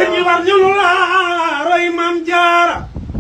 jigéen ñi war ñu la roy maam jaara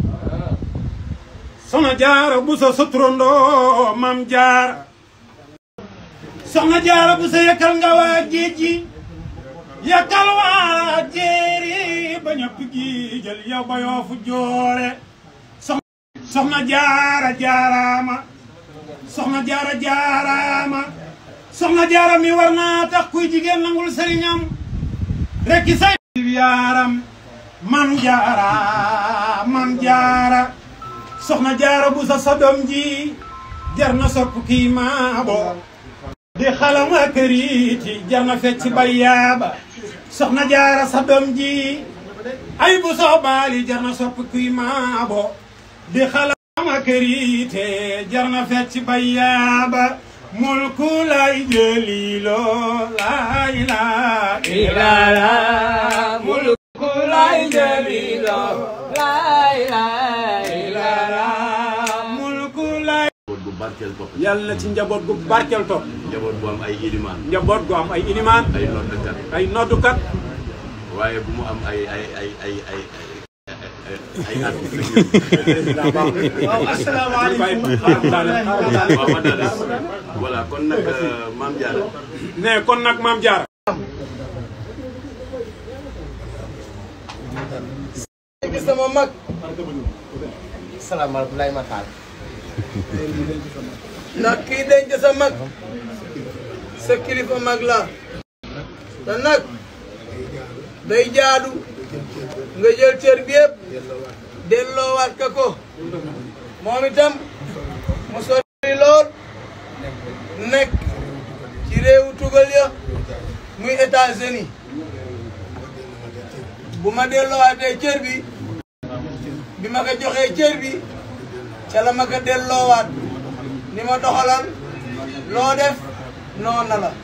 soxna jaara bu sa soturandoo maam jaara soxna jaara bu sa yëkkal nga waa géej gi yëkkal waa jéeri ba ñëpp gi jël yow ba yoo fu joore soxna jaara jaaraama soxna jaara jaaraama soxna jaara mi war naa tax kuy jigéen nangul sëriñam rekki say yaaram mam jaara mam jaara soxna jaara bu sa sadom ji jar na sopp kii maabo di xalama këriiti jar na fecc bayaaba soxna jaara sadom ji ay bu soo baali jar na sopp kii maabo di xalama këriite jar na fecc bayaaba mulku lay jëlilo lay lay ilala mulku lay jëlilo lay lay ilala mulku lay njaboot gu barkeel topp yàlla ci njaboot gu barkeel topp njaboot bu am ay ilimaan njaboot gu am ay inimaan ay noddkat ay noddukat waaye bu mu am ay ay ay ay ay ay ay artiste waaw asalaamaaleykum waaw man daal voilà kon nag Mame Diarra ne kon nag maam Diarra gi sama mag salaamaaleykum lay ma taal ndax kii denc sa mag sa kilifa mag la te nag day jaadu nga jël cër bi yëpp delloowaat ka ko moom itam mu sori lool nekk ci réewu tugal ya muy États-Unis bu ma delloowaatee cër bi bi ma ko joxee cër bi ca la ma ko delloowaat ni ma doxalal loo def noona la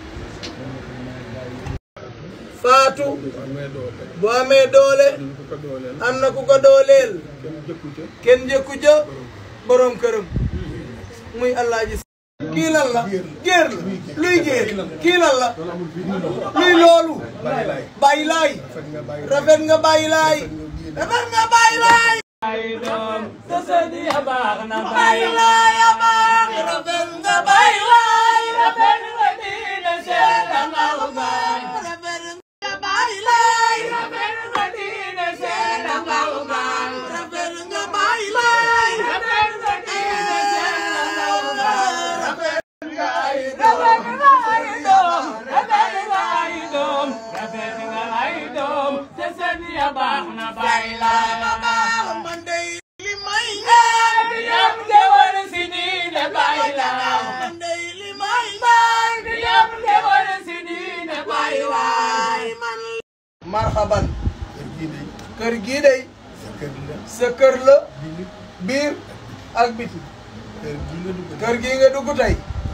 faatu bu amee doole am na ku ko dooleel kenn njëkku ca borom këram muy Alaaji kii lan la géer la luy géer kii lan la luy loolu bàyyi laay rafet nga bàyyi laay rafet nga bàyyi laay bàyyi laay a baax rafet nga bàyyi laay rafet nga diine seet nga ugaay rafet nga bàyyi laay rafet nga diine seet nga ugaay rafet nga bàyyi laay rafet nga diine seet nga ugaay rafet nga ay doom rafet nga ay doom rafet nga ay doom te seen ya baax na bàyyi laay ma baax man de li may ñaan yam de war si diine bàyyi laay man de li may ñaan yam de war si diine bàyyi laay man marhaban kër gii day sa kër la biir ak biti kër gii nga dugg tey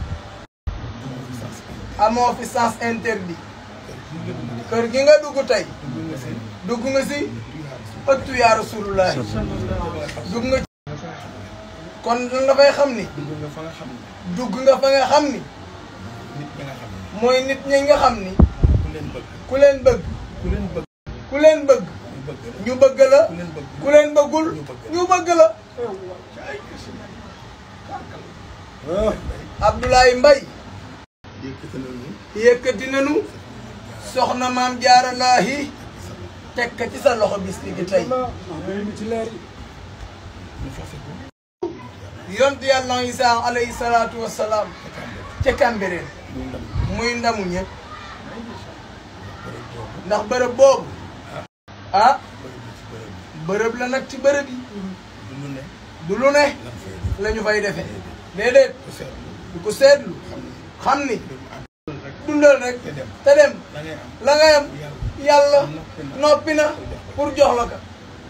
amoo fi sens interdit kër gi nga dugg tey dugg nga si ëttu yaa rasulullah dugg nga kon lan nga fay xam ni dugg nga fa nga xam ni mooy nit ñi nga xam ni ku leen bëgg ku leen bëgg ñu bëgg la ku leen bëggul ñu bëgg la Abdoulaye Mbaye yëkkati nañu soxna maam jaara laahi teg ka ci sa loxo bis li gi tey yontu yàlla Isaa alayhi salaatu wassalaam ca Cambérène muy ndamu ñëpp ndax bërëb boobu ah bërëb la nag ci bërëb yi du lu ne la ñu fay defe déedéet du ko seetlu xam ni dundal rek te dem la nga yam yàlla noppi na pour jox la ka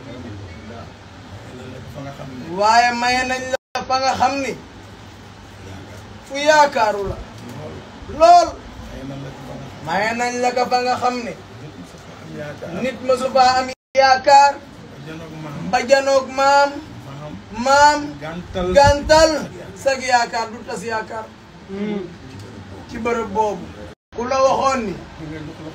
waaye maye nañ la fa nga xam ni fu yaakaaru la lool maye nañ la ka fa nga xam ni nit ma su faa am yaakaar ba janoog maam maam gàntal sag yaakaar du tas yaakaar ci bërëb boobu ku la waxoon ni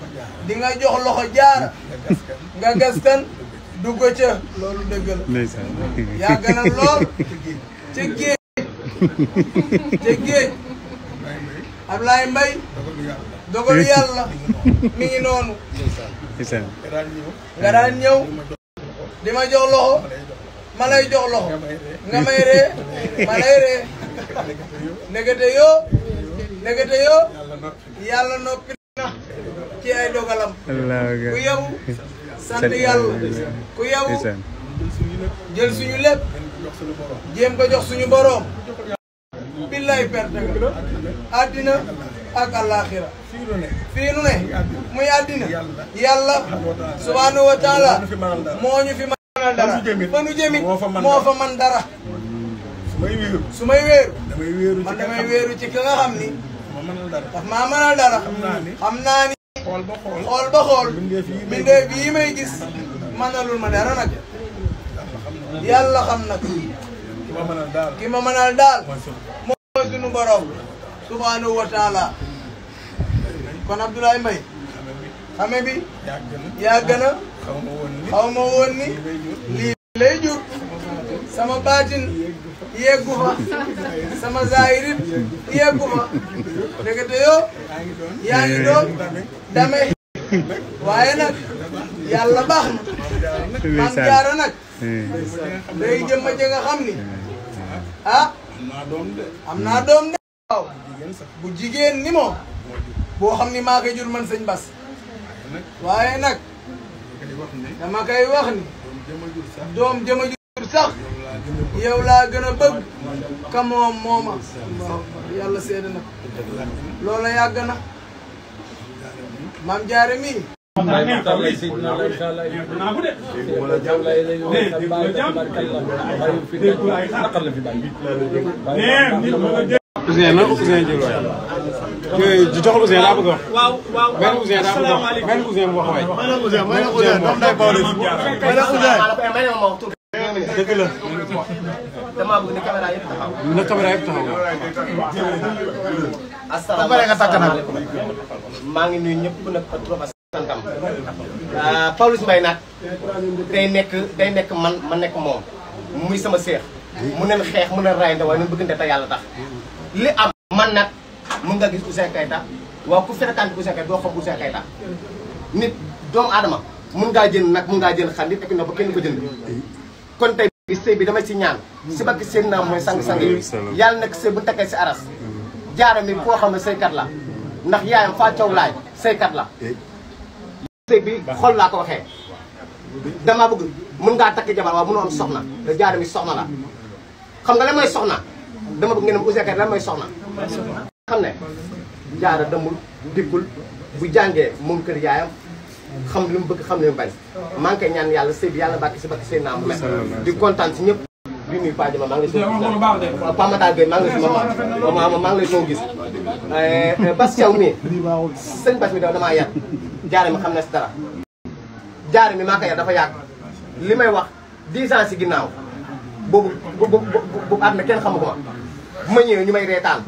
di nga jox loxo jaara nga gaskan dugg ca loolu dëgg la ndeysaan yàgg na lool ca géej ca géej Ablaye Mbaye dogalu yàlla mi ngi noonu ndeysaan nga daan ñëw di ma jox loxo ma lay jox loxo nga may ree ma lay ree ndekete yoo ndekete yoo yàlla noppi na ci ay dogalam allahu ku akbar yow sant yàlla ku yow ndeysaan jël suñu lépp jéem ko jox suñu boroom billaay perte nga àddina ak àllaaxira fii nu ne muy àddina yàlla subhaanahu wa taala moo ñu fi mënal dara fa nu jëmit moo fa man dara may wéeru su may wéeru damay wéeru man damay wéeru ci ki nga xam ni ma mënal dara daf maa mënal dara naa ni xam naa ni xool ba xool xool ba xool mbindeef yi may mbindeef yi may gis mënalul ma dara nag yàlla xam nag ki ma mënal daal ki ma mënal daal mooy sunu mooy sunu borom subhanahu wa taala kon Abdoulaye Mbaye xame bi yàgg na yàgg na xaw ma woon ni xaw ma woon ni lay jur lii lay jur sama baatin yeggu fa sama zahirit yeggu fa ndekete yoo yaa ngi doon yaa ngi doon dame waaye nag yàlla baax na maam jaara nag day jëmma ja nga xam ni ah am naa doom de am naa doom de waaw jigéen sax bu jigéen ni moom boo xam ni maa koy jur man sëñ Bas nag waaye nag kay wax ne dama koy wax ni doom jëma jur sax doom jëma jur sax yow laa gën a yow laa gën a bëgg ka moom mooma waaw yàlla seede na ko loola yàgg na maam jaare mii Ousseyn na Ousseyn jël waay kii di joxal Ousseyn daa bëgg a wax waaw waaw benn Ousseyn daa bëgg a wax benn Ousseyn bu wax waay dëgg la damaa bëgg ni caméra yëpp taxaw. na caméra yëpp taxaw asalaamaaleykum maa ngi nuyu ñëpp nag ak trop ak santam. Pawlish Mbaye nag day nekk day nekk man ma nekk moom muy sama seex. mu neen xeex mu neen rayante waaye ñun bëggante te yàlla tax. li am man nag mun nga gis Ouzin Keita waaw ku fréquente Ouzin Keita doo xam Ouzin Keita nit doomu aadama mun ngaa jënd nag mun ngaa jënd xar nit ak na ba kenn ko jënd. kon tey bi sëy bi damay si ñaan si bakki seen naam mooy sang-sang yi yàlla nag sëy bu takkee si aras jaara mi koo xam ne sëykat la ndax yaayam faa caw laay sëykat la sëy bi xol laa ko waxee dama bëgg mun ngaa takk jabar waaw mënoo am soxna te jaara mi soxna la xam nga lan mooy soxna dama bëgg ngeen am Ouzin Keita lan mooy soxna xam ne jaara demul dikkul bu jàngee moom kër yaayam xam li mu bëgg xam li mu bañ maa ngi koy ñaan yàlla sëy bi yàlla bàkki si bàkki sëy naa mu di kontaan si ñëpp di nuyu Paa Jama maa ngi lay soo gis waaw Paa Matar Gueye maa ngi lay si ma ma maa ngi lay soo gis Bas Thiaw mii sëñ Bas mi daw damaa yar jaare mi xam na si dara jaare mi maa ko yar dafa yàgg li may wax 10 ans si ginnaaw boobu boobu boobu at na kenn xamu ko ma bu ma ñëwee ñu may reetaan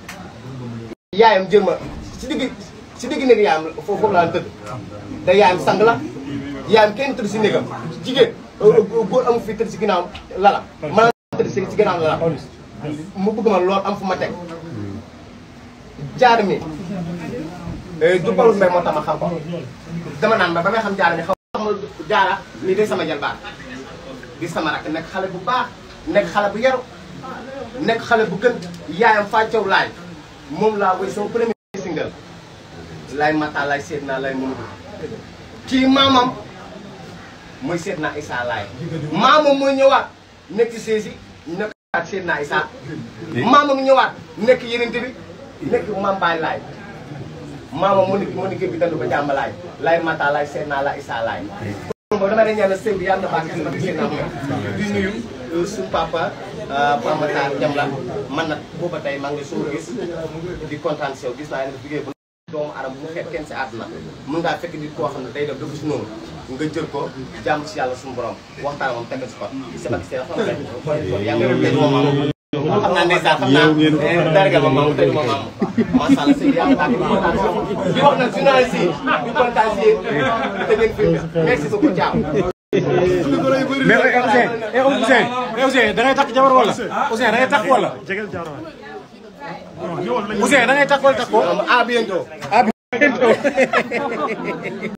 yaayam jël ma si digg si digg néeg yaayam foofu foofu laa tëdd da yaayam sang la yaayam kenn tëdd si néegam jigéen góor amu fi tëdd si ginnaaw lala man tëdd si si ginnaaw lala mu bëgg ma lool am fu ma teg jaar mi du Pawlish Mbaye moo tax ma xam ko dama naan ba ba may xam jaara mi xaw ma jaara ni day sama jalbaat di sama rakk nekk xale bu baax nekk xale bu yaru nekk xale bu gën yaayam fàccew laay moom laa woy sama premier single laay mata laay seet naa laay mënu kii maamam mooy seet naa Issa laay maamam mooy ñëwaat nekk séesi nekkaat seet naa Issa maamam ñëwaat nekk yenente bi nekk maam baay laay maamam mu nekk mu nekk bi dandu ba jàmm laay laay mata laay seet naa la Issa laay kon boobu dama lay ñaanal sëñ bi yàlla na baax si seen am di nuyu suñu papa Papa Matar Jam la man nag booba tey maa ngi soo gis di kontaan si yow gis naa ne liggéey bu doomu aram bu mu xeeb kenn si àdduna mën ngaa fekk nit koo xam ne day def dëgg si noonu nga jël ko jàmm si yàlla suñu borom waxtaan moom teg si ko si bak seen xam nga yaa ngi tey moom xam naa ndeysaan xam naa dargal ma maamu tëju ma maamu macha allah sëñ yàlla baax na kontaan si yow. di wax nag journaliste yi di kontaan si yéen te ngeen fi merci beaucoup ciao. mais Ousseyn eh Ousseyn eh Ousseyn da ngay takk jabar wala Ousseyn da ngay takk wala Ousseyn da ngay takk wala takk ko à bientôt.